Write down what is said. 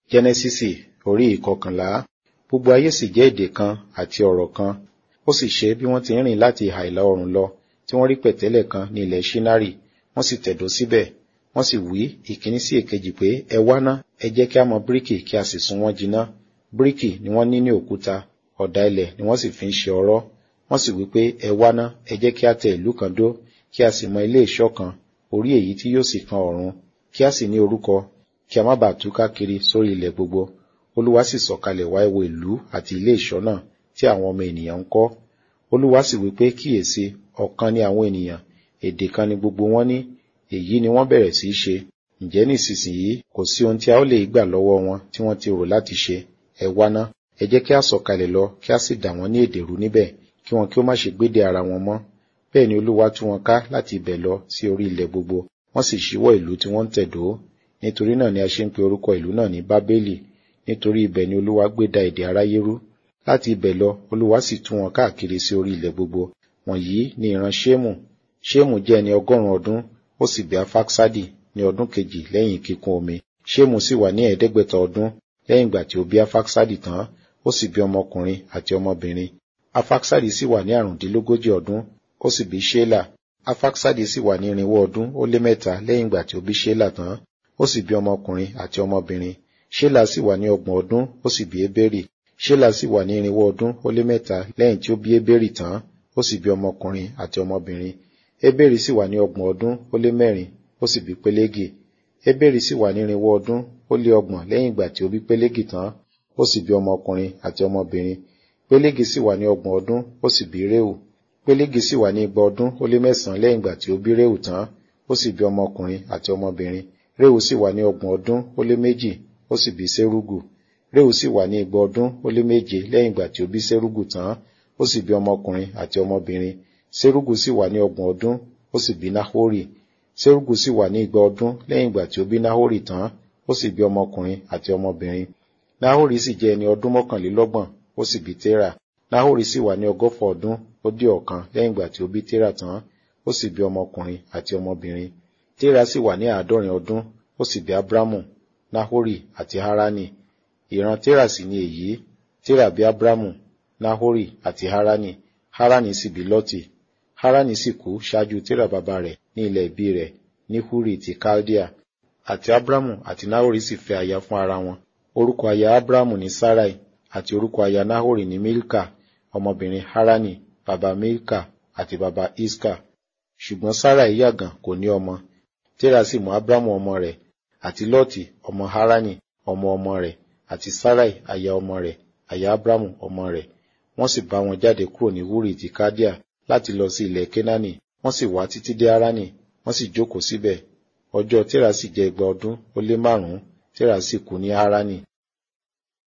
jẹ́nẹ́sísì orí ìkọkànlá gbogbo ayé sì jẹ́ èdè kan àti ọ̀rọ̀ kan ó sì ṣe bí wọ́n ti ń rìn láti ìhà ìlà oòrùn lọ tí wọ́n rí pẹ̀tẹ́lẹ̀ kan ní ilẹ̀ ṣínárì wọ́n sì tẹ̀dó síbẹ̀ wọ́n sì wí ìkíní sí èkejì pé ẹ wá ná ẹ jẹ́ kí a mọ bíríkì kí a sì sun wọ́n jiná bíríkì ni wọ́n ní ní òkúta ọ̀dà ilẹ̀ ni wọ́n sì fi ń ṣe ọ̀rọ̀ wọ́n sì wí pé ẹ wá ná ẹ jẹ́ kí a tẹ ìlú kan dó kí a sì mọ ilé ìṣọ́ kan orí èyí tí yóò sì kan ọ̀run kí a sì ní orúkọ kí a má bàa tú káàkiri sórí ilẹ̀ gbogbo olúwa sì sọ̀kalẹ̀ wá wo ìlú àti ilé ìṣọ́ náà tí àwọn ọmọ ènìyàn ń kọ́ olúwa sì wí pé kíyèsí ọ̀kan ni àwọn ènìyàn èdè kan ni gbogbo wọn ní èyí ni wọ́n bẹ̀rẹ̀ sí í ṣe ǹjẹ́ nísinsìnyí kò sí ohun tí a ó lè gbà lọ́wọ́ wọn tí wọ́n ti rò láti ṣe ẹ wá ná ẹ jẹ́ kí a sọ̀kalẹ̀ lọ kí a sì dà wọ́n ní èdè rú níbẹ̀ kí wọn kí ó má ṣe gbédè ara wọn mọ́ bẹ́ẹ̀ ni olúwa tú wọn ká láti ibẹ̀ lọ sí orí ilẹ̀ gbogbo wọ́n sì ṣíwọ́ ìlú tí wọ́n ń tẹ̀dó nítorí náà ni a ṣe ń pe orúkọ ìlú náà ní bábélì nítorí ibẹ̀ ni olúwa gbé da èdè aráyé rú láti ibẹ̀ lọ olúwa sì tú wọn káàkiri sí orí ilẹ̀ gbogbo wọ̀nyí ni ìran ṣémù ṣémù jẹ́ ẹni ọgọ́rùn-ún ọdún ó sì bí afaksadi ní ọdún kejì lẹ́yìn kíkún omi ṣémù sì wà ní ẹ̀ẹ́dẹ́gbẹ̀ta ọdún lẹ́yìn ìgbà tí ó bí afaksadi tán ó sì bí ọmọkùnrin àti ọmọbìnrin afaksadi sì wà ní àrùndínlógójì ọdún ó sì bí ṣélà afaksadi sì wà ní irinwó ọdún ó lé mẹ́ta lẹ́yìn ìgbà tí ó bí ṣélà tán ó sì bí ọmọkùnrin àti ọmọbìnrin ṣélà sì wà ní ọgbọ̀n ọdún ó sì bí ébérì ṣélà sì wà ní irinwó ọdún ó lé mẹ́ta lẹ́yìn tí ó bí ébérì tán ó sì bí ọmọkùnrin àti ọmọbìnrin ébérì sì wà ní ọgbọ̀n ọdún ó lé mẹ́rin ó sì bí pélégi ébérì sì wà ní irinwó ọdún ó lé ọgbọ̀n lẹ́yìn ìgbà tí ó bí pélégi tán ó sì bí ọmọkùnrin àti ọmọbìnrin pélégi sì wà ní ọgbọ̀n ọdún ó sì bí réhù pélégi sì wà ní igba ọdún ó lé mẹ́sàn-án lẹ́yìn ìgbà tí ó bí réhù tán ó sì bí ọmọkùnrin àti ọmọbìnrin réhù sì wà ní ọgbọ̀n ọdún ó lé méjì ó sì bí sérúgù réhù sì wà ní igba ọdún ó lé méje lẹ́yìn ìgbà tí ó bí sérúgù tán ó sì bí ọmọkùnrin àti ọmọbìnrin sérúgù sì wà ní ọgbọ̀n ọdún ó sì bí náhórì sérúgù sì wà ní igba ọdún lẹ́yìn ìgbà tí ó bí náhórì tán ó sì bí ọmọkùnrin àti ọmọbìnrin náhórì sì jẹ́ ẹni ọdún mọ́kànlélọ́gbọ̀n ó sì bí térà náhórì sì wà ní ọgọ́fà ọdún ó dé ọ̀kan lẹ́yìn ìgbà tí ó bí térà tán ó sì bí ọmọkùnrin àti ọmọbìnrin térà sì wà ní àádọ́rin ọdún ó sì bí abramu náhórì àti harani ìran térà sì ni èyí térà bí abramu náhórì àti harani harani sì bí lọ́tì harani sì kú ṣáájú térà bàbá rẹ̀ ní ilẹ̀ ìbí rẹ̀ ní húrì ti kaldea àti abramu àti náhórì sì fẹ́ aya fún ara wọn orúkọ aya abramu ní sarai àti orúkọ aya náhórì ní milka ọmọbìnrin harani bàbá milka àti bàbá iska ṣùgbọ́n sarai yàgàn kò ní ọmọ térà sì mú abramu ọmọ rẹ̀ àti lọ́tì ọmọ harani ọmọ ọmọ rẹ̀ àti sarai aya ọmọ rẹ̀ aya abramu ọmọ rẹ̀ wọ́n sì bá wọn jáde kúrò ní wúrì ti kádíà láti lọ sí ilẹ̀ kénáánì wọ́n sì wá títí dé harani wọ́n sì jókòó síbẹ̀ ọjọ́ térà sì jẹ́ igba ọdún ó lé márùn-ún térà sì kú ní harani